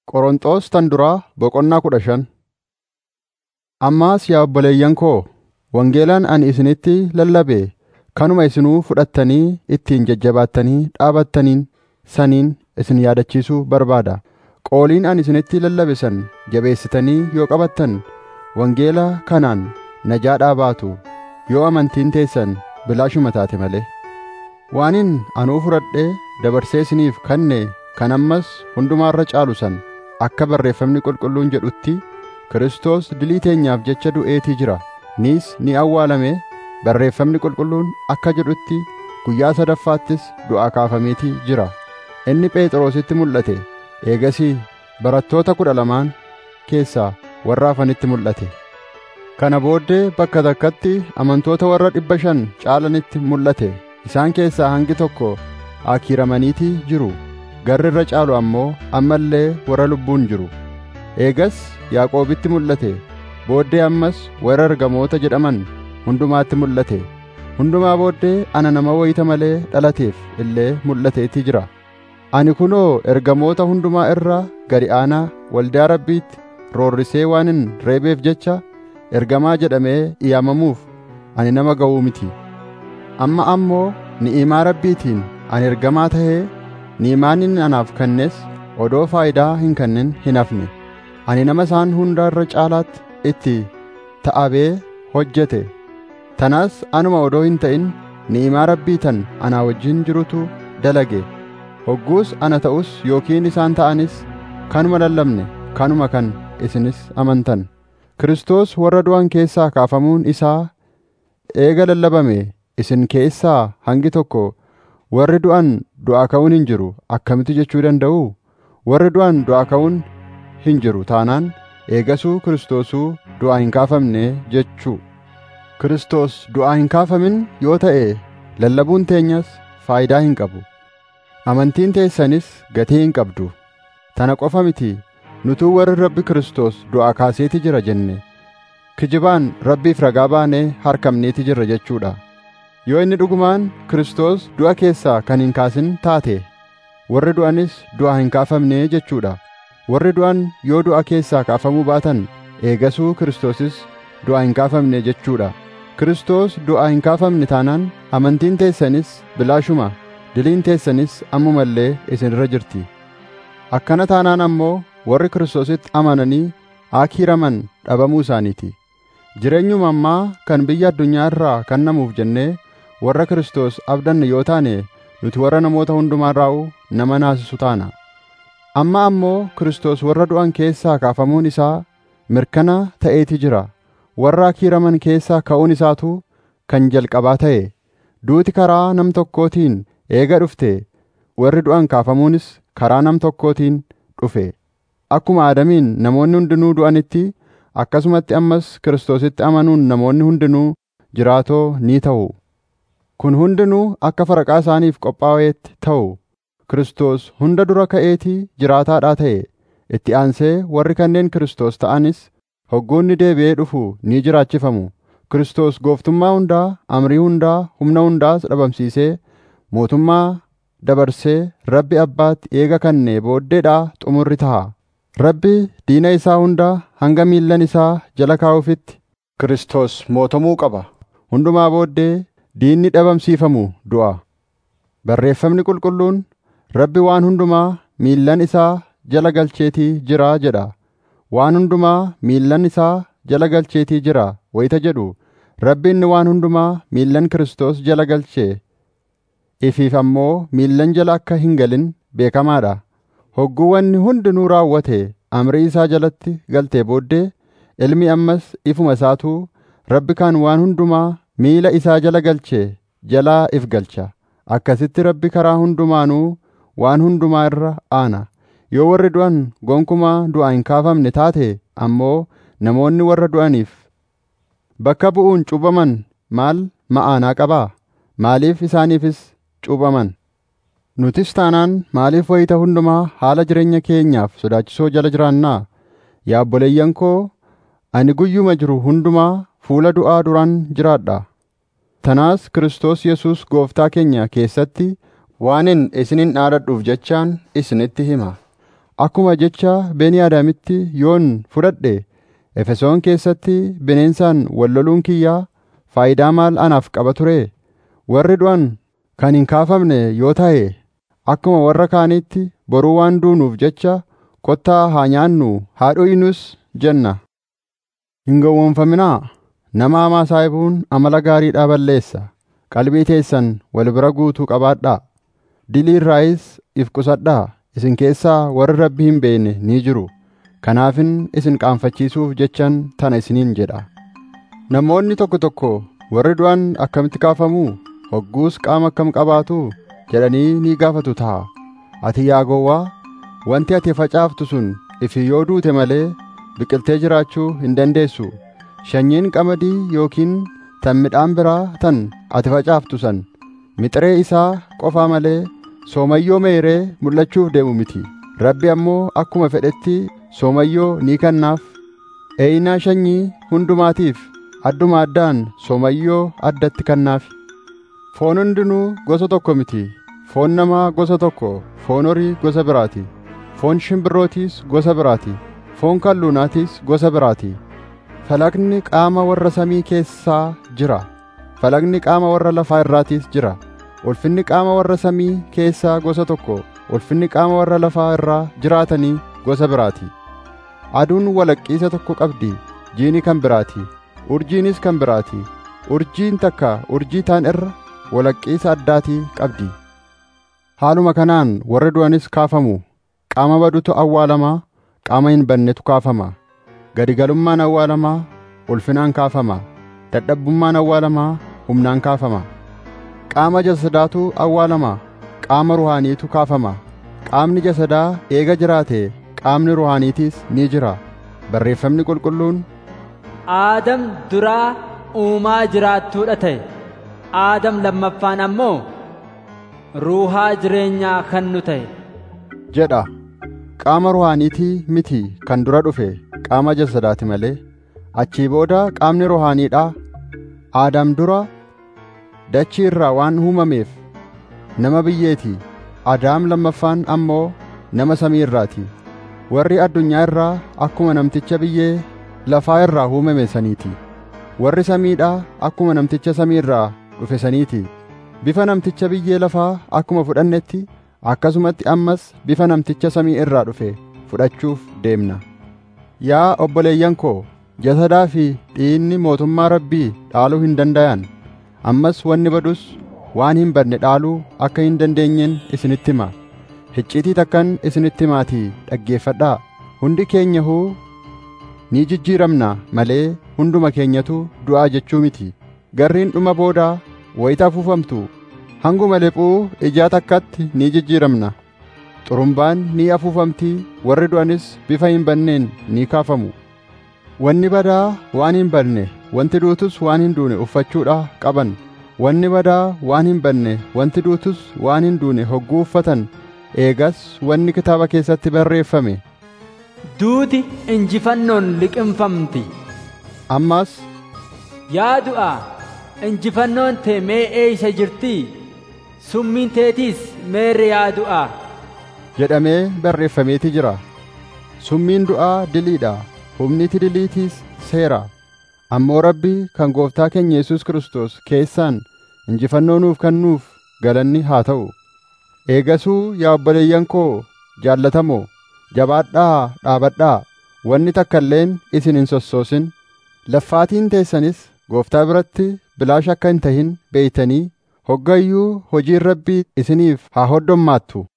Qorontos tan duraa boqonnaa kudha shan. Ammaas yaa obboleeyyan koo, wangeelaan ani isinitti lallabe kanuma isinuu fudhattanii ittiin jajjabaattanii dhaabattaniin saniin isin yaadachiisuu barbaada. Qooliin ani isinitti lallabe san jabeessitanii yoo qabattan wangeela kanaan najaadhaa baatu yoo amantiin teessan bilaashuma taate malee. Waanin anuu fudhadhee dabarsee isiniif kanne kan ammas hundumaa irra caalu san akka barreeffamni qulqulluun jedhutti Kiristoos dilii teenyaaf jecha du'eetii jira. Nis ni awwaalame barreeffamni qulqulluun akka jedhutti guyyaa sadaffaattis du'aa kaafameetii jira. Inni Phexrositti mul'ate. Eegasii barattoota kudha lamaan keessaa warra hafanitti mul'ate. Kana booddee bakka takkatti amantoota warra dhibba shan caalanitti mul'ate. Isaan keessaa hangi tokko akiiramaniitii jiru. Garri irra caalu ammoo amma illee warra lubbuun jiru. Eegas Yaaqoobitti mul'ate. Booddee ammas warra ergamoota jedhaman hundumaatti mul'ate. Hundumaa booddee ana nama wayita malee dhalateef illee mul'ateetii jira. Ani kunoo ergamoota hundumaa irra gadi aanaa waldaa Rabbiitti roorrisee waanin reebeef jecha ergamaa jedhamee yaamamuuf ani nama ga'uu miti. Amma ammoo ni'imaa Rabbiitiin ani ergamaa tahee ni'imaan inni anaaf kennes odoo faayidaa hin kennin hin hafne. Ani nama isaan hunda irra caalaatti itti ta'abee hojjete. Tanas anuma odoo hin ta'in ni'imaa Rabbii tan anaa wajjin jirutu dalage. Hogguus ana ta'us yookiin isaan ta'anis kanuma lallabne kanuma kan isinis amantan. Kiristoos warra du'an keessaa kaafamuun isaa eega lallabame isin keessaa hangi tokko warri du'an du'aa ka'uun hin jiru akkamitti jechuu danda'u? Warri du'an du'aa ka'uun hin jiru taanaan eegasuu Kiristoosuu du'aa hin kaafamne jechuu. Kiristoos du'aa hin kaafamin yoo ta'e lallabuun teenyas faayidaa hin qabu. Amantiin teessanis gatii hin qabdu. Tana qofa miti nutuu warri Rabbi Kiristoos du'aa kaaseeti jira jenne. Kijibaan Rabbiif ragaa baanee harkamneeti jirra jechuudha. Yoo inni dhugumaan Kiristoos du'a keessaa kan hin kaasin taate, warri du'anis du'aa hin kaafamne jechuudha. Warri du'an yoo du'a keessaa kaafamuu baatan, eegasuu Kiristoosis du'aa hin kaafamne jechuudha. Kiristoos du'aa hin kaafamne taanaan amantiin teessanis bilaashuma diliin teessanis ammuma illee isin irra jirti. Akkana taanaan ammoo warri Kiristoositti amananii akiiraman dhabamuu isaaniiti. Jireenyuma ammaa kan biyya addunyaa irraa kennamuuf jennee warra Kiristoos abdanne yoo taane nuti warra namoota hundumaa irraa'u nama naasisu taana. Amma ammoo Kiristoos warra du'an keessaa kaafamuun isaa mirkana ta'eeti jira. Warra akiiraman keessaa ka'uun isaatu kan jalqabaa ta'e. Duuti karaa nam tokkootiin eega dhufte warri du'an kaafamuunis karaa nam tokkootiin dhufe. Akkuma Aadamiin namoonni hundinuu du'anitti akkasumatti ammas Kiristoositti amanuun namoonni hundinuu jiraatoo ni ta'u. Kun hundinuu akka faraqaa isaaniif qophaa'eetti ta'u. Kiristoos hunda dura ka'eetii jiraataadhaa ta'e. Itti aansee warri kanneen Kiristoos ta'anis hoggoonni deebi'ee dhufu ni jiraachifamu. Kiristoos gooftummaa hundaa, amrii hundaa, humna hundaas dhabamsiisee mootummaa dabarsee Rabbi Abbaatti eega kannee booddeedhaa xumurri ta'a. Rabbi diina isaa hundaa hanga miillan isaa jala kaa'uufitti Kiristoos mootomuu qaba. Hundumaa booddee diinni dhabamsiifamu du'a. Barreeffamni qulqulluun Rabbi waan hundumaa miillan isaa jala galcheetii jira jedha. Waan hundumaa miillan isaa jala galcheetii jira wayita jedhu Rabbi inni waan hundumaa miillan Kiristoos jala galchee ifiif ammoo miillan jala akka hin galin beekamaadha. Hogguu wanni hundinuu raawwate amrii isaa jalatti galtee booddee ilmi ammas ifuma isaatuu Rabbi kaan waan hundumaa miila isaa jala galchee jalaa if galcha. Akkasitti Rabbi karaa hundumaanuu waan hundumaa irra aana. Yoo warri du'an gonkumaa du'aa hin kaafamne taate ammoo namoonni warra du'aniif bakka bu'uun cuubaman maal ma'aanaa qabaa? Maaliif isaaniifis cuubaman? Nutis taanaan maaliif wayita hundumaa haala jireenya keenyaaf sodaachisoo jala jiraannaa? Yaa obboleeyyan koo, ani guyyuma jiru hundumaa fuula du'aa duraan jiraadha. Tanaas Kiristoos Yesuus gooftaa keenya keessatti waanin isinin dhaadadhuuf jechaan isinitti hima. akkuma jecha Beniyaadaamitti yoon fudhadhe Efesoon keessatti bineensaan wal loluun kiyyaa faayidaa maal anaaf qaba ture warri du'an kan hin kaafamne yoo ta'e akkuma warra kaaniitti boruu waan duunuuf jecha kottaa haa nyaannu haa dhugnus jenna hin gowwoomfaminaa nama hamaa saahibuun amala gaariidhaa balleessa qalbii teessan wal bira guutuu qabaadhaa dilii irraayis if qusadhaa isin keessaa warri rabbi hin beekne ni jiru kanaafin isin qaanfachiisuuf jechan tana isiniin jedha namoonni tokko tokko warri du'an akkamitti kaafamuu hogguus qaama akkam qabaatu jedhanii ni gaafatu ta'a ati yaa gowwaa wanti ati facaaftu sun ifi yoo duute malee biqiltee jiraachuu hin dandeessu sanyiin qamadii yookiin tan midhaan biraa tan ati facaaftu san mixiree isaa qofaa malee soomayyoo meeree mul'achuuf deemu miti rabbi ammoo akkuma fedhetti soomayyoo ni kennaaf eeyinaa sanyii hundumaatiif adduma addaan soomayyoo addatti kennaaf foon hundinuu gosa tokko miti foon namaa gosa tokko foon horii gosa biraati foon shimbirrootiis gosa biraati foon kalluunaatis gosa biraati falaqni qaama warra samii keessaa jira falaqni qaama warra lafaa irraatiis jira ulfinni qaama warra samii keessaa gosa tokko ulfinni qaama warra lafaa irraa jiraatanii gosa biraati aduun walaqqiisa tokko qabdi jiini kan biraati urjiinis kan biraati urjiin takka urjii taan irra walaqqiisa addaatii qabdi haaluma kanaan warri du'anis kaafamu qaama badutu awwaalamaa qaama hin bannetu kaafama gadigalummaan awwaalamaa ulfinaan kaafama dadhabbummaan awwaalamaa humnaan kaafama qaama jasadaatu awwaalama qaama ruhaaniitu kaafama qaamni jasadaa eega jiraate qaamni ruhaaniitiis ni jira barreeffamni qulqulluun aadam duraa uumaa jiraattuudha ta'e aadam lammaffaan ammoo ruuhaa jireenyaa kan nu ta'e jedha qaama ruhaaniitii miti kan dura dhufe qaama jasadaati malee achii booda qaamni ruhaaniidhaa aadaam dura dachii irraa waan uumameef nama biyyeeti adaam lammaffaan ammoo nama samii irraati warri addunyaa irraa akkuma namticha biyyee lafaa irraa uumame saniiti warri samiidhaa akkuma namticha samii irraa dhufe saniiti bifa namticha biyyee lafaa akkuma fudhannetti akkasumatti ammas bifa namticha samii irraa dhufe fudhachuuf deemna yaa obboleeyyan koo jasadaa fi dhiinni mootummaa rabbii dhaaluu hin dandayan ammas wanni badus waan hin badne dhaaluu akka hin dandeenyeen isinitti hima icciitii takkan isinitti himaatii dhaggeeffadhaa hundi keenyahuu ni jijjiiramna malee hunduma keenyatu du'aa jechuu miti garriin dhuma boodaa wayita afuufamtu hanguma lephuu ijaa takkatti ni jijjiiramna xurumbaan ni afuufamtii warri du'anis bifa hin banneen ni kaafamu wanni badaa waan hin banne wanti duutus waan hin duune uffachuudha qaban wanni badaa waan hin banne wanti duutus waan hin duune hogguu uffatan eegas wanni kitaaba keessatti barreeffame duuti injifannoon liqimfamti ammas yaa du'a injifannoon tee mee eeysa jirtii summiin teetiis meerre yaa du'a jedhamee barreeffameeti jira summiin du'aa diliidha humniti diliitiis seera ammoo rabbi kan gooftaa keenya Yesuus Kiristoos keessaan injifannoo nuuf kennuuf galanni haa ta'u eegasuu yaa obboleeyyan koo jaallatamoo jabaadhaa dhaabadhaa wanni takka illeen isin hin sossoosin laffaatiin teessanis gooftaa biratti bilaash akka hin tahin beeytanii hoggayyuu hojiin rabbii isiniif haa hoddommaattu